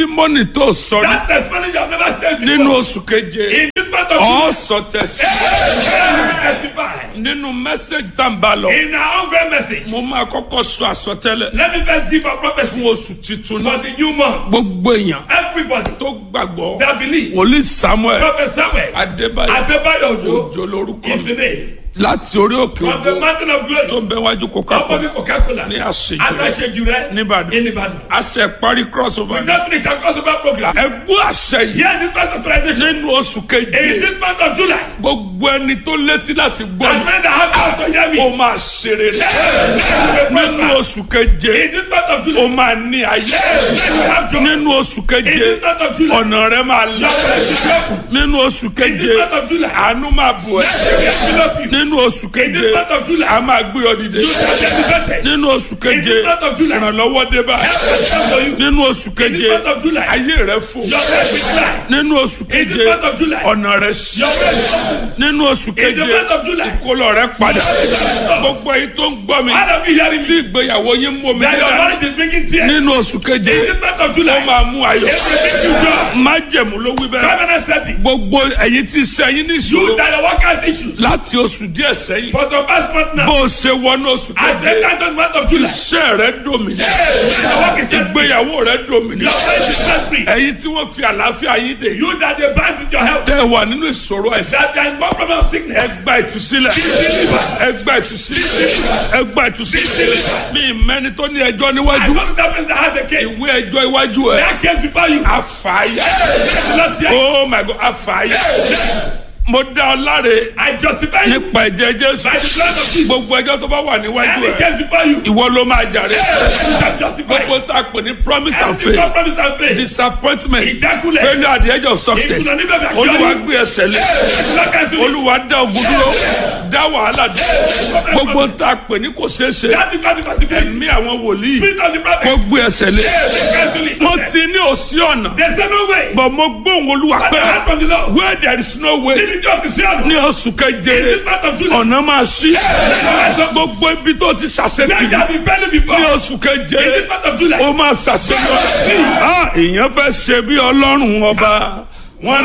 testimony tó sọ That testimony you have never said before. nínú oṣù keje In this month of ọ̀ July, sọ testimony testify. nínú message tá n bá lọ In our own great message, mo máa kọ́kọ́ sọ àsọtẹ́lẹ̀ let me first give a prophecy fún oṣù titun for náà the new month. gbogbo èèyàn Everybody tó gbàgbọ́ that believe, wòlíì samuel Prophet Samuel, adébáyọ̀ Adebayo Ojo òjò lórúkọ is the mi name. láti orí òkè From the ògo mountain of glory, tó ń bẹ wájú coca-cola opposite Coca-Cola, ní àṣejù Agbáṣejù rẹ̀ nìbàdàn in Ibadan. àṣẹ parí crossover We just finished our crossover program. ẹgbẹ́ àṣẹ yìí Here this month of authorization. nínú oṣù In keje this month of July, gbogbo ẹni tó létí láti gbọ́ and mi men that have eyes to hear me, ó máa ṣe rere will nínú prosper. oṣù keje In this month of ó July, máa ní ayé men will have joy. nínú oṣù In keje this month of July, ọ̀nà rẹ máa là your praise is open. nínú oṣù In keje this month of July, àánú máa bù ẹ́ they will envelop you. nínú oṣù In keje this month of July, a máa gbé ọ dìde you shall get elevated. nínú oṣù In keje this month of July, ìrànlọ́wọ́ dé bá help will come for you. nínú oṣù In keje this month of July, ayé rẹ fò your praise will fly. nínú oṣù In keje this month of July, ọ̀nà rẹ sí your praise will open. nínú oṣù In keje the month of July, ìkólọ rẹ padà stop. gbogbo èyí tó ń gbọ́ mi All of you hearing tí me, ìgbéyàwó yín mú omi that your dídá marriage is bringing tears. nínú oṣù keje In this month of ó July, máa mú ayọ̀ everything you do, májẹ̀mú ló wí bẹ́ẹ̀ covenant setting, gbogbo ẹ̀yin tí iṣẹ́ yín ní you ìṣòro that your workers issues. láti oṣù díẹ̀ sẹ́yìn For some past month now, bó o ṣe wọnú oṣù as keje the tenth month of July, iṣẹ́ rẹ dòmìnà your work is set free. ìgbéyàwó rẹ dòmìnà Your faith is set free. ẹ̀yin tí wọ́n fi àlàáfíà yín dè You that they bind with your health, tẹ́ ẹ wà nínú ìṣòro ẹ̀sìn that they are in one problem of sickness, ẹgbà ìtúsílẹ̀ ẹgbà ìtúsílẹ̀ ẹgbà ìtúsílẹ̀ mi mẹ́ni tó ní ẹjọ́ I níwájú go to that person that has a case. ìwé ẹjọ́ iwájú ẹ̀ That case before you, àfààyà not yet. oh my god àfààyà mo dá ọ láre I justify you nípa ẹ̀jẹ̀ jésù by the blood of Jesus. gbogbo ẹjọ́ tó bá wà níwájú Any ẹ̀ case before you, ìwọ ló máa jàre you shall justify. gbogbo tá a pè ní promise and Everything God faith promised and faith. disappointment Ìjákulẹ̀. failure at the edge of success Ìkùnà níbẹ̀ bí aṣọ olúwa rí. gbé ẹsẹ̀ lé Olúwa olúwa dá ogun dúró dá wàhálà dúró gbogbo tá a pè ní kò ṣeé ṣe That because the possibility. ẹ̀mí àwọn wòlíì Spirit of the kó prophet. gbé ẹsẹ̀ lé Yes, wọ́n ti ní òsí ọ̀nà There's no way. bọ̀ mo gbóhùn olúwa But pé the hand from the Lord. where there is no way Nínú ìjọ ti sí ọ̀nà. ní oṣù keje In this month of July. ọ̀nà máa ṣí gbogbo ibi tó ti ṣàṣetì Where there be failure before. ní oṣù keje In this month of July. ó máa ṣàṣeyọrí. Ah, èèyàn fẹ́ ṣe bí ọlọ́run ọba